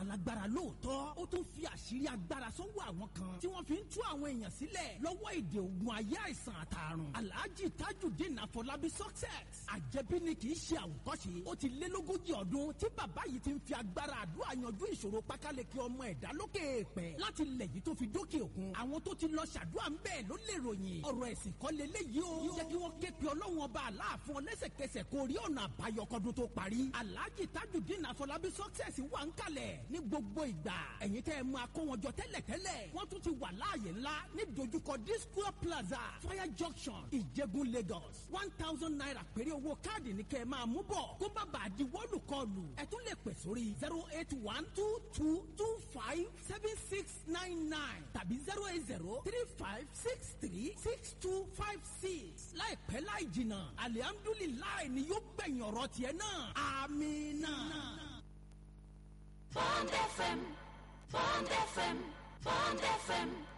nìkan lágbára lóòótọ́ ó tún fi àṣírí agbára sọ́wọ́ àwọn kan tí wọ́n fi ń tú àwọn èèyàn sílẹ̀ lọ́wọ́ èdè ogun ayé àìsàn àtàrùn alhaji tajudeen afọlábí success àjẹbí ni kì í ṣe àwòkọ́ṣe ó ti lé lógójì ọdún tí bàbá yìí ti ń fi agbára àdúrà yanjú ìṣòro pákáleke ọmọ ẹ̀dá lókè èèpẹ̀ láti lẹ̀ yìí tó fi dókè òkun àwọn tó ti lọ ṣàdúrà ń bẹ́ẹ̀ ló lè ròyìn ọ̀rọ̀ ẹ̀sìn kọ́ leléyìí o jẹ́ kí wọ́n ké pe ọlọ́run ọba aláàfin ọlẹ́sẹ̀kẹsẹ̀ kó rí ọ̀nà àbáyọ kọ́dún tó parí alhaji tajudeen afọlábí success wà ń kalẹ̀ ní gbogbo ìgbà ẹ̀yin tẹ́ ẹ máa kó wọn jọ tẹ́lẹ̀tẹ́lẹ̀ wọ́n tún ti wà láàyè ńlá ní dojúkọ disco plaza fire junction ìjẹ̀bú lagos one thousand naira péré owó káàdì ní kẹ́ ẹ máa mú bọ̀ kó má bàa di wọ́ọ̀lù kọlù ẹ tún lè pè sórí zero eight one two two two five seven six nine nine tàbí zero eight zero three five six three six two five six láìpẹ́ láì jìnnà alihamdulilayi ni yóò gbẹ̀yìn ọ̀rọ̀ tiẹ̀ náà amina. Bond FM, Bond FM, Bond FM